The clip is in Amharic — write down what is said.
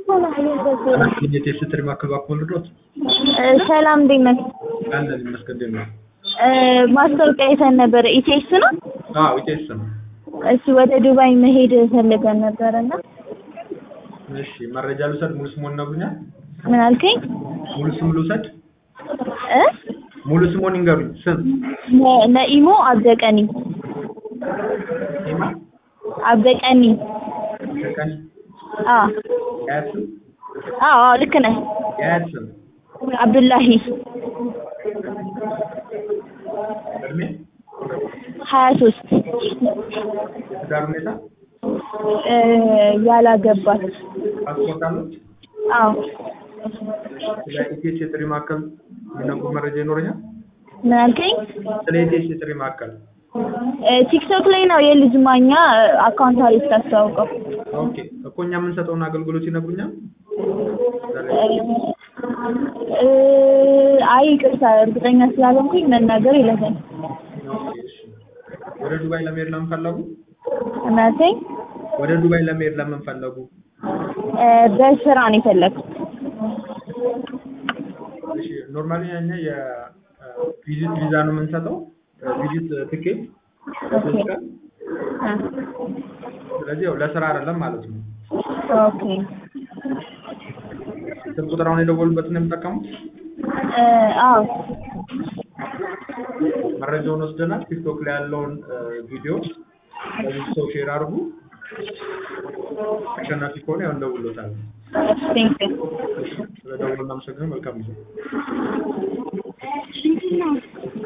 የቴስት ትሪ ማዕከል ባክዎን ልድረስ? ሰላም እንዴት ነህ? አለን ይመስገን። እንዴት ነው? ማስታወቂያ አይተን ነበረ። ኢቴክስ ነው? አዎ ኢቴስ ነው። እሺ ወደ ዱባይ መሄድ ፈልገን ነበረ እና እሺ መረጃ ልውሰድ? ሙሉ ስሙን ይነግሩኛል? ምን አልከኝ? ሙሉ ስም ልውሰድ? እ ሙሉ ስሙን ይንገሩኝ። ስም ነ- ነኢሞ አብደቀኒ ኢማ አብደቀኒ። ተቀን አ የአያት ስም አዎ አዎ ልክ ነህ። የአያት ስም አብዱላሂ እድሜ ሀያ ሶስት የትዳር ሁኔታ ያላገባት ፓስፖርት አሉት? አዎ ስለ ኢቴስ የጥሪ ማዕከል የሚነግሩ መረጃ ይኖረኛል? ምን አልከኝ? ስለ ኢቴስ የጥሪ ማዕከል እ ቲክቶክ ላይ ነው የልጅ ማኛ አካውንት አሪፍ ታስተዋውቀው። ኦኬ እኮ እኛ የምንሰጠውን አገልግሎት ይነግሩኛል? እ አይ ይቅርታ እርግጠኛ ስላልሆንኩኝ መናገር ይለፈኝ። ኦኬ እሺ። ወደ ዱባይ ለመሄድ ለምን ፈለጉ? ምን አልከኝ? ወደ ዱባይ ለመሄድ ለምን ፈለጉ? እ በስራ ነው የፈለኩት። እሺ ኖርማሊ እኛ የቪዚት ቪዛ ነው የምንሰጠው ቪዚት ትኬት ለሶስት ቀን እ ስለዚህ ያው ለስራ አይደለም ማለት ነው። ኦኬ ስልክ ቁጥር አሁን የደወሉበትን ነው የሚጠቀሙት? እ አዎ መረጃውን ወስደናል። ቲክቶክ ላይ ያለውን እ ቪዲዮ ለብዙ ሰው ሼር አድርጉ። አሸናፊ ከሆነ ያው እንደውሎታል። ቴንክ ዩ ስለደውሉ እናመሰግናለን። መልካም ጊዜ